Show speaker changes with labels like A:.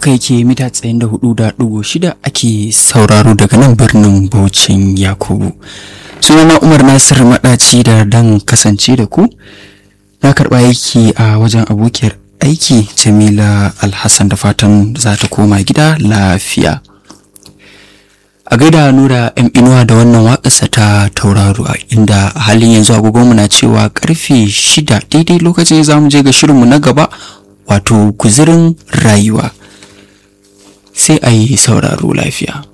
A: haka yake mita tsayin da hudu da dubu shida ake sauraro daga nan birnin Bauchin Yakubu. Sunana Umar Nasir Maɗaci da dan kasance da ku. Na karɓa aiki a wajen abokiyar aiki Jamila Alhassan da fatan za ta koma gida lafiya. A gaida Nura ‘yan inuwa da wannan waƙarsa ta tauraro inda a halin yanzu agogonmu na cewa karfe shida daidai lokacin za mu je ga shirinmu na gaba wato guzirin rayuwa. sai a yi sauraro lafiya.